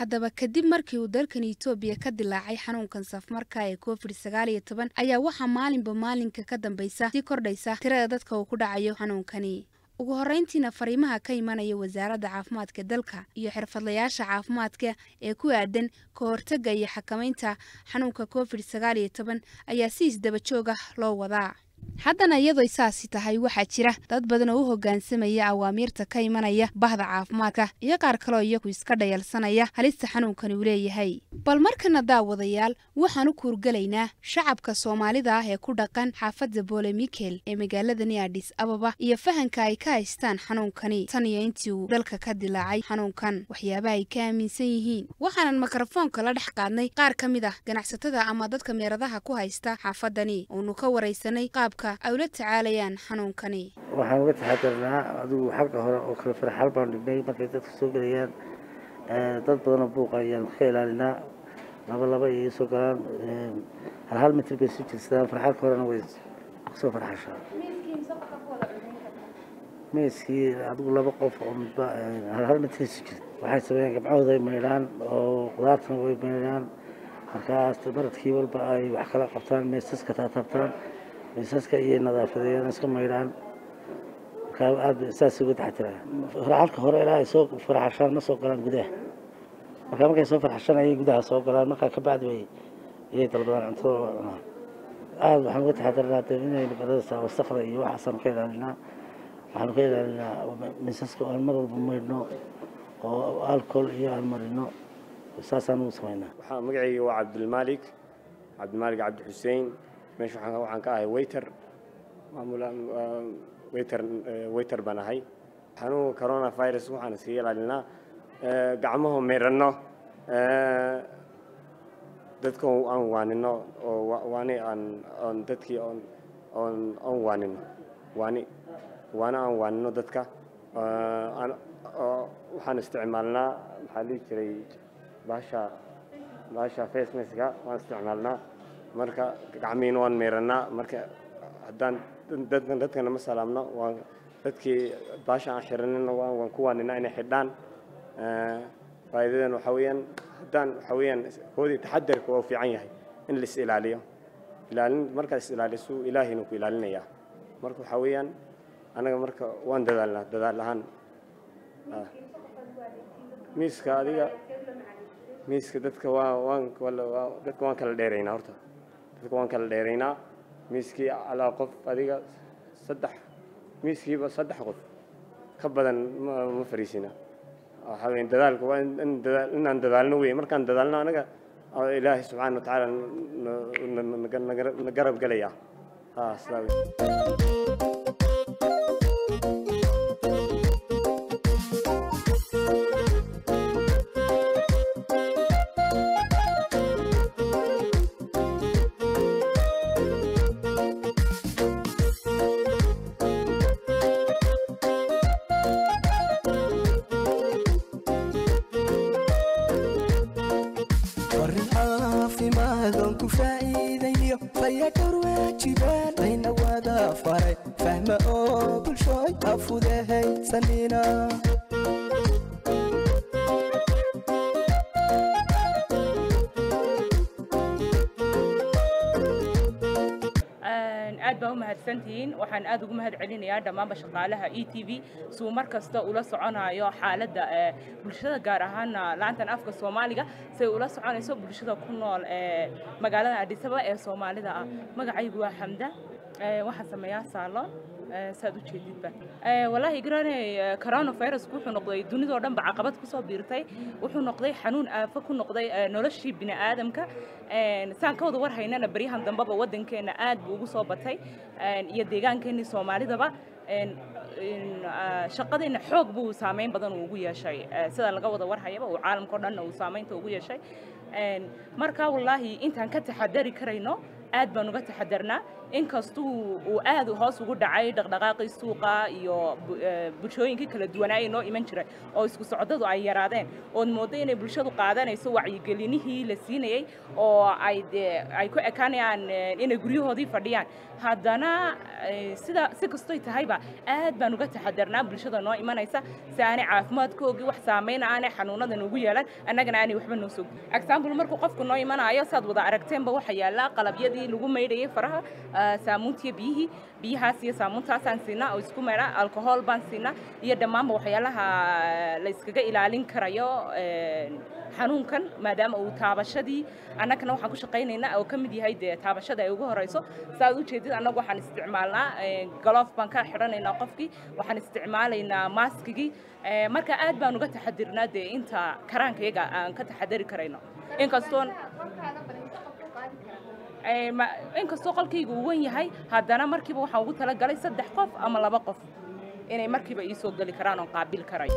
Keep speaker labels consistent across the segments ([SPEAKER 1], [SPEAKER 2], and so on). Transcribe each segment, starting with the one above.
[SPEAKER 1] haddaba kadib markii uu dalkan etoobiya ka dilaacay xanuunkan safmarka ee covid sagaal iyo toban ayaa waxaa maalinba maalinka ka dambaysa sii kordhaysa tirada dadka uu ku dhacayo xanuunkani ugu horreyntiina fariimaha ka imanaya wasaaradda caafimaadka dalka iyo xirfadlayaasha caafimaadka ee ku aadan ka hortagga iyo xakamaynta xanuunka covid sagaal iyo toban ayaa si isdaba joog ah loo wadaa haddana iyadoo saasi tahay waxaa jira dad badan oo u hoggaansamaya awaamiirta ka imanaya bahda caafimaadka iyo qaar kaloo iyagu iska dhayalsanaya halista xanuunkani uu leeyahay bal markana daawadayaal waxaan u kuurgelaynaa shacabka soomaalida ah ee ku dhaqan xaafadda boole mikel ee magaaladani adhis ababa iyo fahanka ay ka haystaan xanuunkani tan iyo intii uu dalka ka dilaacay xanuunkan waxyaabaha ay ka aaminsan yihiin waxaanan mikrofoonka la dhex qaadnay qaar ka mid ah ganacsatada ama dadka meeradaha ku haysta xaafadani oonu ka waraysanay qaabka ay ula tacaalayaan xanuunkani
[SPEAKER 2] waxaan uga taxadarnaa adigu xagga hore oo kale farxal baan dhignay markay dadka soo gelayaan dad badanoo buuqa ayaan ka ilaalinaa laba laba iyo soo galaan hal hal mitir bay isu jirsadaan farxalka horena way soo farxashaa miiskii adigu laba qof oo midba hal hal mitir isu jirta waxay sameeyaan gabcahooda ay maydhaan oo qudaartana way maydhaan markaas baradkii walba ay wax kala qabtaan meesaska taatabtaan miisaska iyo nadaafadeeyana iska maydhaan markaa aad saas uga taxatiraya farxalka hore ilaa ay soo farxashaan ma soo galaan gudaha markaa markay soo farxashaan ayay gudaha soo galaan markaa ka bacdi bay iyay dalbadaan cuntada cunaan aad waxaan uga taxadirnaa de inaynu badadasa wasakda iyo waxaasaanu ka ilaalinaa waxaanu ka ilaalinaa miisaska aan mar walba maydhno oo alcohol iyo aan marino saasaan ugu samaynaa
[SPEAKER 3] waxaa magacayga waa cabdilmaalik cabdilmaalik cabdi xuseen meesha waxaan ka ahay waiter maamulaan waiter waiter baan ahay xanuunka coronavirus waxaan iskaga ilaalinaa gacmaho meeranno dadka aan waanino oo waani aan aan dadkii oon oon aan waanino waani waana aan waanino dadka waxaan isticmaalnaa maxaa dhihi jiray baasha baasha face maska waan isticmaalnaa marka gacmihiina waan meeranaa marka haddaan dadkana ma salaamno waan dadkii baasha aan xiranina waan ku waaninaa inay xidhaan faa'iidadan waxaa weeyaan haddaan waxaa weeyaan koodii taxadarka waa fiican yahay in la is ilaaliyo ilaalin markaad is ilaaliso ilaahina ku ilaalinayaa marka waxaa weeyaan anaga marka waan dadaalnaa dadaal ahaan miiska adiga miiska dadka waa waan dadka waan kala dheeraynaa horta dadka waan kala dheeraynaa miiskii alaa qof adiga saddex miiskiiba saddex qof ka badan ma fariisina waxaa weyn dadaalka waa inaan dadaalno wey markaan dadaalno anaga ilaahay subxaana wa tacaala na garab gelaya ha sidaa wey
[SPEAKER 4] aad baa u mahadsantihiin waxaan aad ugu mahad celinayaa dhammaanba shaqaalaha e t v suu mar kasta ula soconayo xaaladda bulshada gaar ahaana laantan afka soomaaliga say ula soconayso bulshada ku nool ee magaalada adhisaba ee soomaalida ah magacaygu waa xamda waxaan sameeyaa saalon saad u jeedidba wallaahi garanay coronavirus wuxuu noqday dunidoo dhan ba caqabad ku soo biirtay wuxuu noqday xanuun aafo ku noqday noloshii bini aadamka saan ka wada war haynana baryahan dambeba waddankeena aad buu ugu soo batay iyo deegaankeenii soomaalidaba shaqadiina xoog buu saameyn badan uu ugu yeeshay sida laga wada warhayaba uu caalamka o dhanna uu saameynta ugu yeeshay marka wallaahi intaan ka taxadari karayno aad baan uga taxadarnaa inkastuu uu aad hoos ugu dhacay dhaqdhaqaaqii suuqa iyo bulshooyinkii kala duwanaaye noo iman jiray oo isku socdadu ay yaraadeen ood mooddo inay bulshadu qaadanayso wacyigelinihii la siinayey oo ay dee ay ku ekaanayaan inay guryahoodii fadhiyaan haddana sida si kastoy tahayba aad baan uga taxadarnaa bulshada noo imanaysa si aanay caafimaadkoogii wax saameyna aanay xanuunadan ugu yeelan annagana aanay waxba noo soo example markuu qofku noo imanaayo saad wada aragteenba waxaa yaallaa qalabyadii lagu maydhayay faraha saamuuntiyo biyihii biyahaas iyo saamuuntaasaan siinaa oo isku maydha alcohol baan siinaa iyo dhammaanba waxyaalaha la iskaga ilaalin karayo xanuunkan maadaama uu taabashadii annagana waxaan ku shaqaynaynaa oo ka mid yahay dee taabashada ay ugu horeyso saaad u jeedid annagu waxaan isticmaalnaa galoof baan ka xidhanaynaa qofkii waxaan isticmaalaynaa maaskigii marka aad baan uga taxadirnaa dee inta karaankayaga aan ka taxadari karayno inkastoon inkastoo qolkayga uu wan yahay haddana markiiba waxaan ugu talagalay saddex qof ama laba qof inay markiiba ii soo geli karaan oon qaabil karayo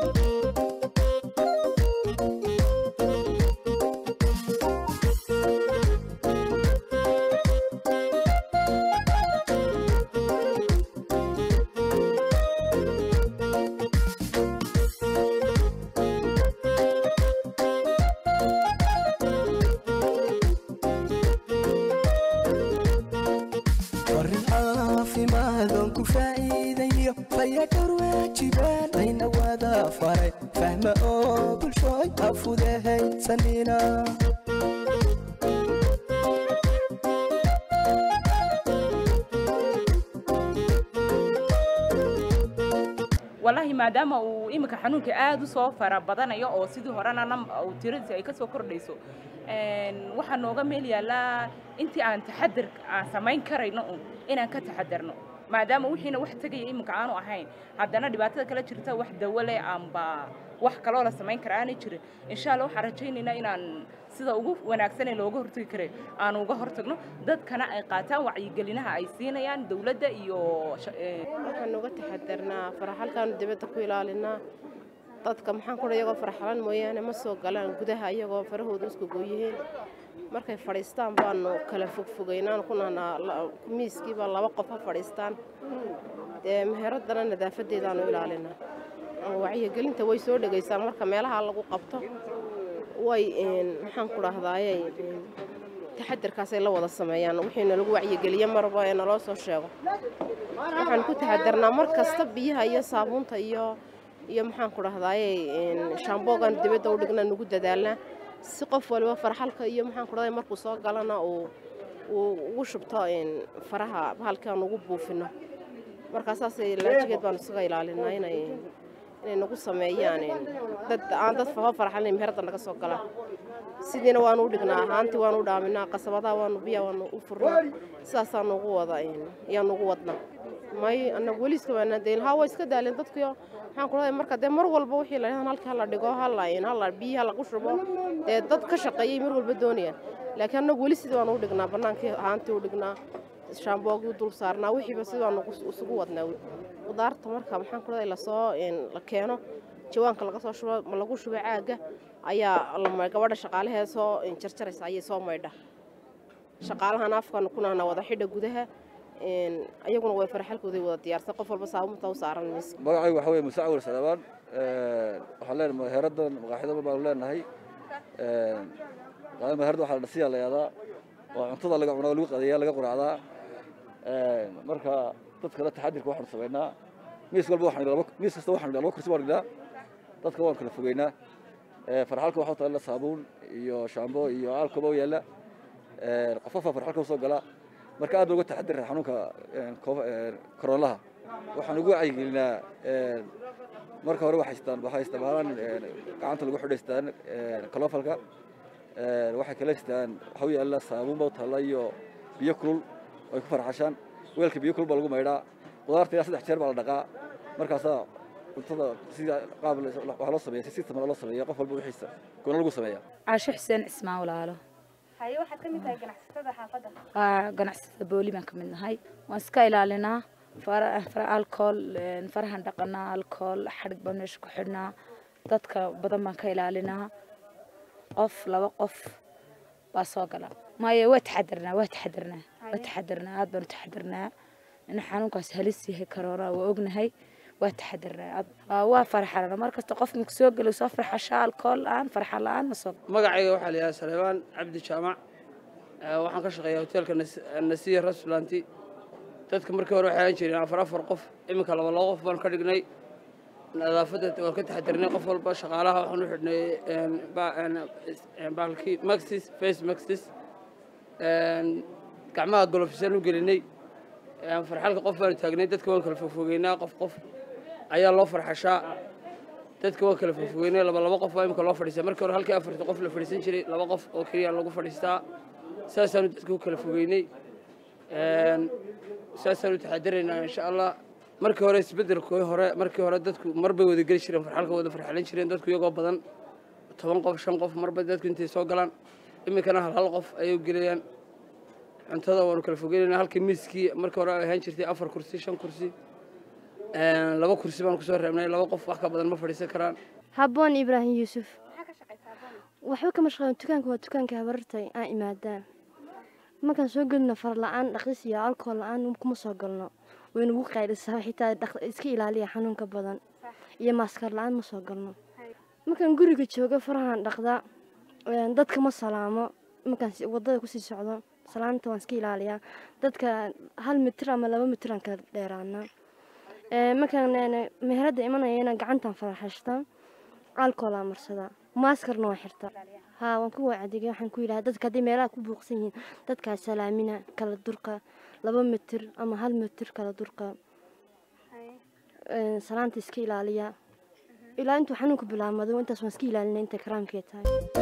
[SPEAKER 4] wallaahi maadaama uu iminka xanuunka aad u soo fara badanayo oo sidii horena uu tiradiisi ay ka soo kordhayso waxaa nooga meel yaallaa intii aan taxadar aan samayn karayno un inaan ka taxadarno maadaama wixiina wax tegaya iminka aanu ahayn haddana dhibaatada kala jirta wax dawo leh amba wax kaloo la samayn kara aanay jirin insha allah waxaan rajaynaynaa inaan sida ugu wanaagsan ee looga hortagi karay aanu uga hortagno dadkana ay qaataan wacyigelinaha ay siinayaan dowladda iyo
[SPEAKER 5] waxaan uga taxadarnaa faraxalkaanu dibadda ku ilaalinaa dadka maxaan kudha iyagoo faraxalan mooyaane ma soo galaan gudaha iyagoo farahooda isku gooyihiin markay fadhiistaan baanu kala fogfogaynaan ku nahnaa miiskiiba laba qof ha fadhiistaan dee meheradana nadaafadeedaanu ilaalinaa wacyigelinta way soo dhegaysaan marka meelaha lagu qabto way maxaan ku dhahdaaye taxadarkaasay la wada sameeyaan wixiina lagu wacyigeliye marba ee naloo soo sheego waxaan ku taxadarnaa mar kasta biyaha iyo saabuunta iyo iyo maxaan ku dhahdaaye shaamboogan dibadda u dhigna nugu dadaalnaa si qof waliba farxalka iyo maxaan ku dhahday markuu soo galana uu uu ugu shubto faraha bahalkaan ugu buufino markaasaasay laajigeed baanu isaga ilaalinaa inay inay nagu sameeyaan dad aan dad fafa farxalin meherada naga soo galaan sidiina waanu u dhignaa haantii waanu u dhaaminaa qasabadaha waanu biya waanu u furnaa sidaasaanu ugu wada ayaanu ugu wadnaa may anagu weli iska waanaa dayn haa waa iska daaleen dadkiyo maxaan ku dhahay marka dee mar walba wixii la yidhahdo halkii hala dhigo hala hala biyaha lagu shubo dee dad ka shaqeeyay mar walba doonayaan laakiin anagu weli sidii waanu u dhignaa bannaankii haantii u dhignaa shaamboogii dul saarnaa wixiiba sidii waanu isugu wadnaa qudaarta marka maxaan ku dhahay lasoo la keeno jawaanka laga soo shubo ma lagu shubo caagga ayaa gabadha shaqaalahee soo jarjaraysa ayay soo maydha shaqaalahana afkaanu ku nahnaa wada xidha gudaha ayaguna way farxalkooday wada diyaarsan qof walba saabunta u saaran miis
[SPEAKER 6] magacaygu waxa weye musa cawil salaabaan waxaan leenahay heeradan maqaaxidaba baanu leenahay meherada waxaa la dhasiyaa la yaadaa oo cuntada laga cunaa lagu qadeeyaa laga quraacdaa marka dadkana taxadirka waxaanu samaynaa miis walba waxaan miis kasta waxaan laba kursi baan dhignaa dadka waan kala fogeynaa farxalka waxaa taalla saabuun iyo shaambo iyo alkoba u yaalla qofafa farxalka usoo gala marka aad baan uga taxadira xanuunka koroolaha waxaan ugu wacyigelinaa marka hore waxay istaan waxay isticmaalaan gacanta lagu xidhaystaan kalofalka waxay kala istaan waxa u yaalla saabuun baa u taalla iyo biyo kulul ay ku farxashaan weelka biyo kulul baa lagu maydhaa qudaarta ilaa saddex jeer baa la dhaqaa markaasaa cuntada sida qaab waxaa loo sameeya si system loo sameeya qof walba wixiisa goona lagu sameeya
[SPEAKER 7] caasho xuseen cismaan walaalo
[SPEAKER 1] haye waxaad ka mid tahay ganacsatada xaafadda
[SPEAKER 7] waa ganacsatada booli baan ka mid nahay waan iska ilaalinaa fara fara alcohol farahan dhaqanaa alcohol xadhig baan meesha ku xidhnaa dadka badan baan ka ilaalinaa qof laba qof baa soo gala maya waa taxadarnaa waa taxadarnaa waa taxadarnaa aad baan u taxadarnaa in xanuunkaas halis yahay corona waa ognahay waa taxadarnaa waa farxalana mar kasta qof minku soo gelo soo farxasha alkool la-aan farxa la-aan ma soo
[SPEAKER 8] magacayga waxaa la yidhaha saleebaan cabdi jaamac waxaan ka shaqeeyaa hoteelka nasiya restauranti dadka markii hore waxay ahaan jireen afar afar qof iminka laba laba qof baan ka dhignay nadaafadda waan ka taxadirnay qof walba shaqaalaha waxaan u xidhnay baalkii maxis face maxis gacmaha golofisaan u gelinay farxalka qof baanu taagnay dadka waan kala fogfogeynaa qof qof ayaa loo farxashaa dadka waan kala fogfogeynay laba laba qof baa imika loo fadhiistaa markii hore halkii afarta qof la fadhiisan jiray laba qof oo keliya lagu fadhiistaa saasaanu dadka u kala fogeynay saasaanu taxadiraynaa insha allah markii hore isbeddelkii hore markii hore dadku marbay wada geli jireen farxalka wada farxalan jireen dadku iyagoo badan toban qof shan qof marba dadku intay soo galaan iminkana hal hal qof ayay gelayaan cuntada waanu kala fogeynaynaa halkii miiskii markii hore ay ahaan jirtay afar kursi shan kursi laba kursi baan kusoo reebnay laba qof wax ka badan ma fadhiisan karaan
[SPEAKER 9] habboon ibraahim yuusuf waxba kama shaqeyn dukaanka waa dukaanka habarartay aan imaadaan markaan soo gelino far la-aan dhaqis iyo alkool la-aan kuma soo galno waynagu qaylisaa xitaa iska ilaaliya xanuunka badan iyo maaskar la-aan ma soo galno markaan guriga jooga farahaan dhaqdaa dadka ma salaamo markaan wadada kusii socdo salaanta waan iska ilaaliyaa dadka hal mitir ama laba mitiraan kala dheeraana markaan meherada imanayana gacantaan faraxashtaa alkoolaa marsadaa maaskarna waan xirtaa haa waan ku wacdigay waxaan ku yidhaha dadka haddii meelaha ku buuqsan yihiin dadkaa salaamina kala durqa laba mitir ama hal mitir kala durqa salaanta iska ilaaliya ilaa intuu xanuunku bilaabmado intaas waan iska ilaalina intay karaamkee tahay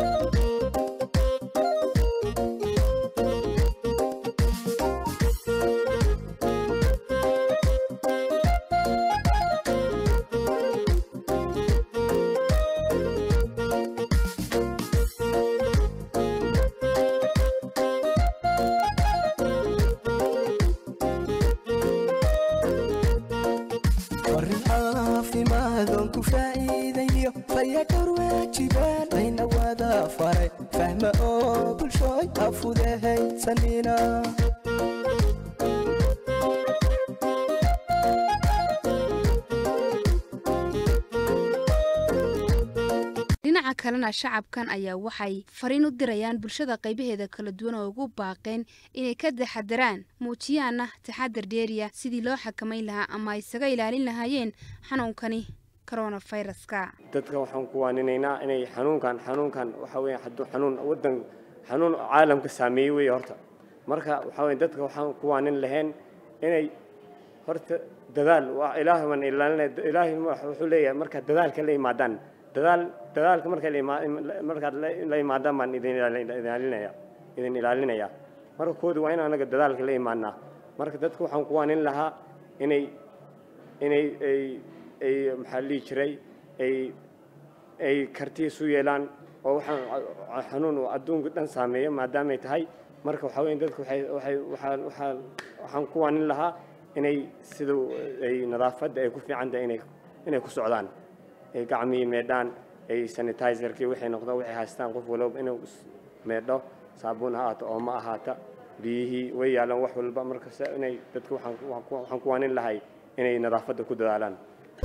[SPEAKER 1] dhinaca kalena shacabkan ayaa waxay fariin u dirayaan bulshada qaybaheeda kala duwan oo ugu baaqeen inay ka taxadaraan muujiyaana taxadar dheeriya sidii loo xakamayn lahaa ama ay isaga ilaalin lahaayeen xanuunkani coronaviruska
[SPEAKER 3] dadka waxaan ku waaninaynaa inay xanuunkan xanuunkan waxa weeye hadduu xanuun waddan xanuun caalamka saameeyey weeye horta marka waxa weeye dadka waxaan ku waanin lahayn inay horta dadaal waa ilaahay waan ilaalinay ilaahay wuxuu leeyahay marka dadaalka la yimaadaan dadaal dadaalka marka la imaa markaad la yimaadaan baan idin ilaalinaya idin ilaalinaya marka koodu waa in anaga dadaalka la imaanaa marka dadka waxaan ku waanin lahaa inay inay ay ay maxaa lihi jiray ay ay karti isu yeelaan oo waxaan xanuun adduunka dhan saameeya maadaamay tahay marka waxaa weeye dadka waxay waxay waxaan waxaan waxaan ku waanin lahaa inay sida ay nadaafadda ay ku fiican tahay inay inay ku socdaan ay gacmihii meedhaan ay sanitizerkii waxay noqdaan waxay haystaan qof walba inuu meedho saabuun ha ahaato oo ma ahaata biyihii way yaalaan wax walba markasta inay dadka waxaan waxaan ku waanin lahay inay nadaafadda ku dadaalaan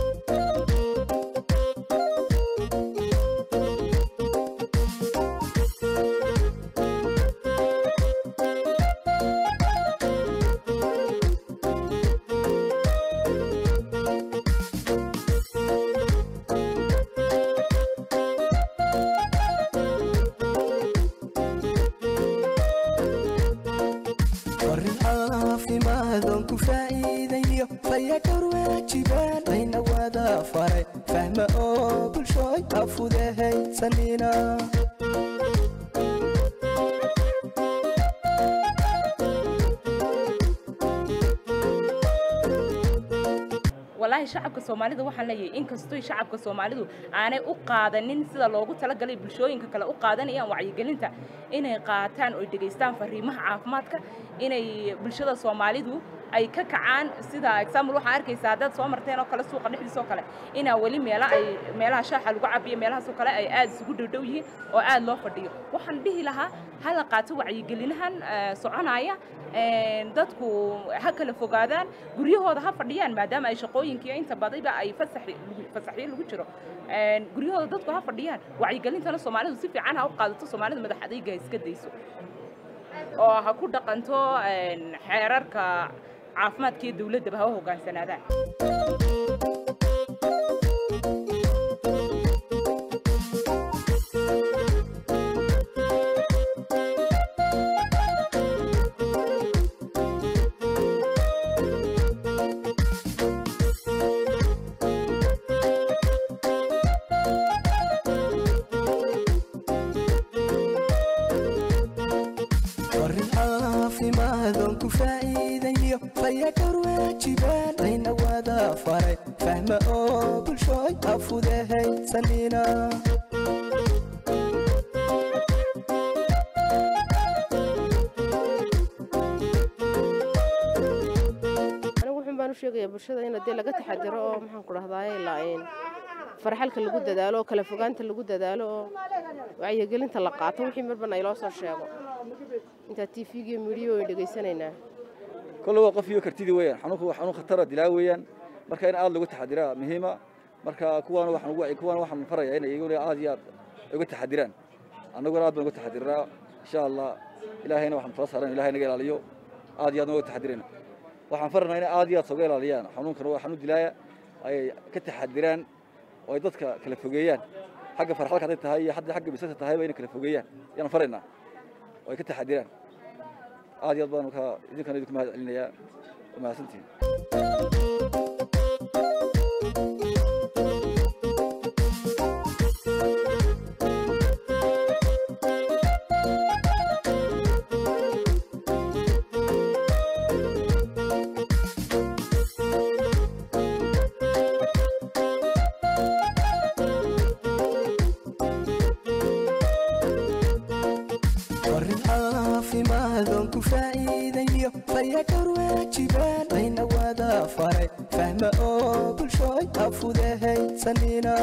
[SPEAKER 4] walaahi shacabka soomaalida waxaan leeyahay inkastoo shacabka soomaalidu aanay u qaadanin sida loogu talagalay bulshooyinka kale u qaadanayaan wacyigelinta inay qaataan oo dhegaystaan fariimaha caafimaadka inay bulshada soomaalidu ay ka kacaan sida example waxaa arkaysaa haddaad soo marteen oo kale suuqa dhexdiisa oo kale inaa weli meela ay meelaha shaaxa lagu cabiyo meelahaas oo kale ay aad isugu dhowdhow yihiin oo aad loo fadhiyo waxaan dhihi lahaa ha la qaato wacyigelinahan soconaya dadku ha kala fogaadaan guryahooda ha fadhiyaan maadaama ay shaqooyinkiiyo inta badayba ay fasaxyo lagu jiro guryahooda dadku ha fadhiyaan wacyigelintana soomaalidu si fiican ha u qaadato soomaalida madax adayga iska dayso oo ha ku dhaqanto xeerarka caafimaadka iyo dawladdaba ha u hoggaansanaadaan
[SPEAKER 5] anigu wuxun baan u sheegayaa bulshada in dee laga taxadiro oo maxaan ku dhahdaay laain farxalka lagu dadaalo oo kala fogaanta lagu dadaalo oo wacyigelinta la qaato wixii marban ay loo soo sheego intaa t v-ga iyo midiyo way dhegaysanaynaa
[SPEAKER 6] kolle waa qof iyo kartidii weeyaan xanuunku waa xanuun khatara dilaa weeyaan marka in aad lagu taxadiraa muhiima marka kuwaana waxaan ugu kuwaana waxaan farayaa in iyaguna aad iyo aad uga taxadiraan annaguna aad baan uga taxadiraa insha allah ilaahayna waxaan tala saaran ilahay naga ilaaliyo aad iyo aad uga taxadirayna waxaan faranaa inay aad iyo aad sooga ilaaliyaan xanuunkan waa xanuun dilaaya ay ka taxadiraan oo ay dadka kala fogeeyaan xagga farxalka hadday tahay iyo hadda xagga bisaska tahayba inay kala fogeeyaan yaan faraynaa oo ay ka taxadiraan aad iyo aad baan ka idinkana idinku mahad celinayaa waa mahadsantihin
[SPEAKER 10] warin caafimaadon ku faa'iidayo fayadhowr waajibaan ayna wada faray fahma oo bulshooy afudahaysanina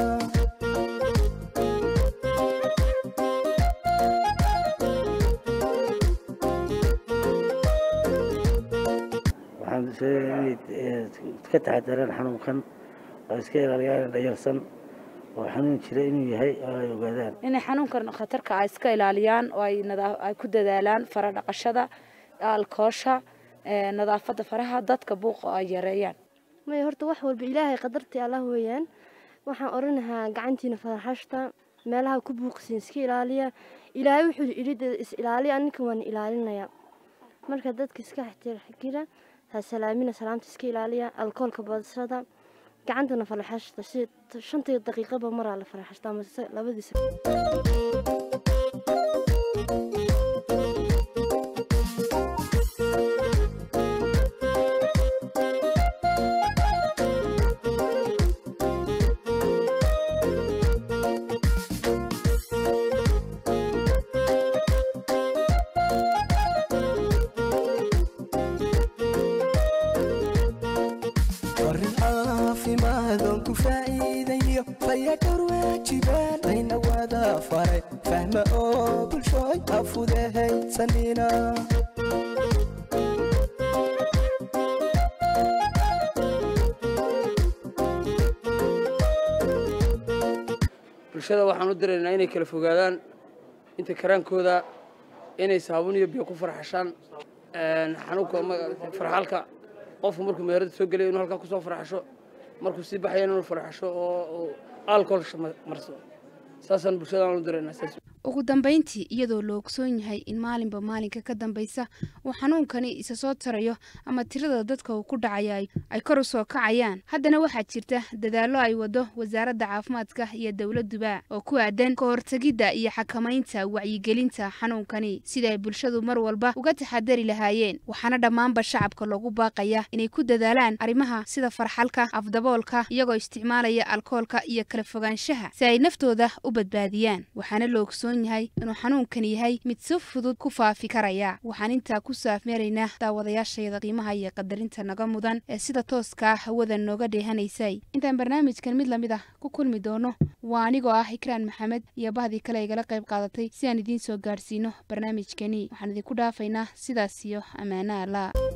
[SPEAKER 2] waxaan sheegay inay ka taxadaraan xanuunkan oo iska ilaaliyaan dhayarsan oo xanuun jira inuu yahay oo ay ogaadaan
[SPEAKER 7] inay xanuunkan khatarka ay iska ilaaliyaan oo ay nadaa- ay ku dadaalaan fara dhaqashada alkoosha ee, nadaafadda faraha dadka buuqa ay yareeyaan
[SPEAKER 9] maya horta wax walba ilaahay qadartii allah weeyaan waxaan odhanahaa gacantiina faraxashta meelaha ku buuqsiin iska ilaaliya ilaahay wuxuu idhi is ilaaliya aninka waan ilaalinaya marka dadka iska xira ha salaamina salaamta iska ilaaliya alkoolka badsada gacantana faraxashta si shantii daqiiqaba maraa la faraxashta ama se- labadiisa
[SPEAKER 10] warin caafimaadon ku faa'iidayo fayadhowr waajibaan ayna wada faray fahma oo bulshooy afudahaysanina
[SPEAKER 8] bulshada waxaan u diraynaa inay kala fogaadaan inta karaankooda inay saabuun iyo biyo ku farxashaan xanuunka ma- farxalka qofku markuu meherada soo gelayo inuu halkaa kusoo farxasho markuu sii baxaya inuu farxasho oo oo alcohol marso saasaan bulshadaan u diraynaa saas
[SPEAKER 1] ugu dambayntii iyadoo la ogsoon yahay in maalinba maalinka ka dambaysa uu xanuunkani isa soo tarayo ama tirada dadka uu ku dhacaya ay- ay kor u soo kacayaan haddana waxaa jirta dadaallo ay wado wasaaradda caafimaadka iyo dowladduba oo ku aadan ka hortegidda iyo xakamaynta wacyigelinta xanuunkani sida ay bulshadu mar walba uga taxadari lahaayeen waxaana dhammaanba shacabka loogu baaqaya inay ku dadaalaan arrimaha sida farxalka afdaboolka iyagoo isticmaalaya alkoolka iyo kala fogaanshaha si ay naftooda u badbaadiyaan waxaana la ogsoon ogsoon yahay inuu xanuunkani yahay mid si fudud ku faafi karaya waxaan intaa ku saafmeeraynaa daawadayaashayda qiimaha iyo qadarinta naga mudan ee sida tooska ah hawada nooga dheehanaysay intaan barnaamijkan mid lamid ah ku kulmi doono waa anigoo ah ikraan maxamed iyo bahdii kale igala qayb qaadatay si aan idiin soo gaadhsiino barnaamijkani waxaan idinku dhaafaynaa sidaas iyo ammaano allah